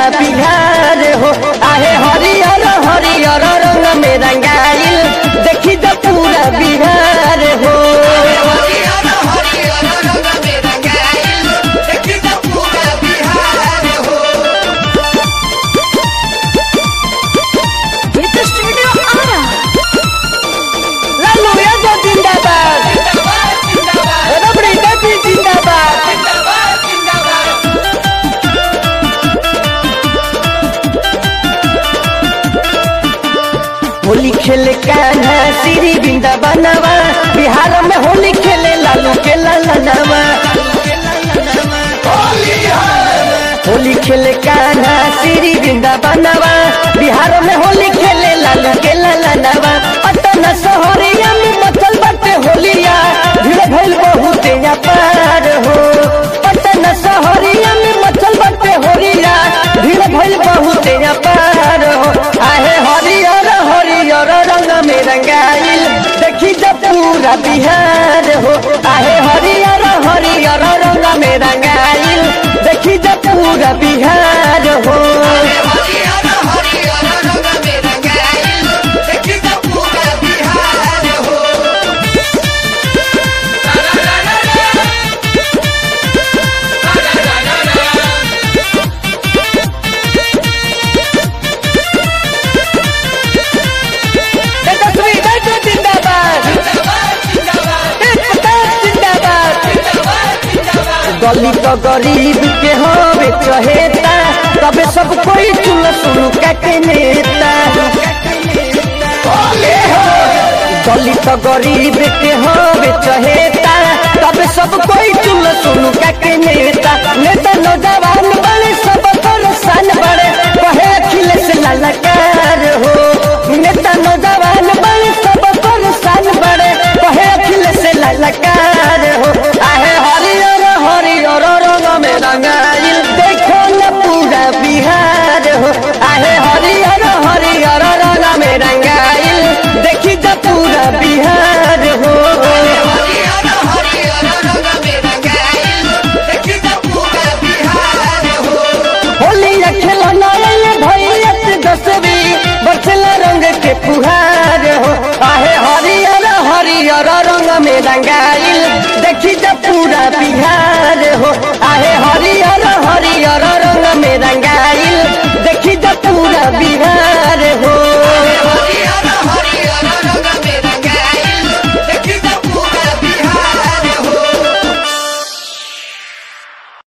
बिहार हो आहे हरियर हरियर रंग में रंगाइल देखी त पूरा बिहार हो हरियर हरियर रंग में रंगाइल देखी त पूरा बिहार हो With the studio Ara. Lalu Yadav जिंदाबाद जिंदाबाद जिंदाबाद रबड़ी देवी जिंदाबाद जिंदाबाद जिंदाबाद होली खेले कान्हा श्री वृंदावनवा बिहार में होली खेले लालू के ललनवा होली खेले कान्हा श्री वृंदावनवा बिहार में होली खेले लालू के ललनवा पटना शहरिया में मचल बाटे होलिया भीड़ भइल बहुत पार हो पटना शहरिया में मचल बाटे होलिया भीड़ भइल बहुत पार हो आहे हरियर हरियर रंग में रंगाइल देखी जब पूरा बिहार हो आहे हरियर हरियर रंग में रंगाइल देखी जब पूरा बिहार हो हरियर हरियर रंग में रंगाइल देखी त पूरा बिहार हो तेजस्वी यादव जिंदाबाद तेज प्रताप जिंदाबाद गली तो गरीब के हवे चहेता तबे सब कोई चुन सुन के नेता गली तो गरीब के हवे चहेता तबे सब कोई चुन सुन के नेता नेता नौजवान बड़े सब परेशान बड़े कहे अखिलेश ललकार हो नेता नौजवान बड़े सब परेशान बड़े कहे अखिलेश ललकार हो आहे हरियर हरियर रंग में रंगाइल देखो न पूरा बिहार हो आहे हरियर हरियर रंग में रंगाइल देखी त पूरा बिहार हो हरियर हरियर रंग में रंगाइल देखी त पूरा बिहार हो होली खेलना भैया दसवी बचला रंग के फुहार हो आहे हरियर हरियर रंग में रंगाइल देखी त पूरा बिहार हो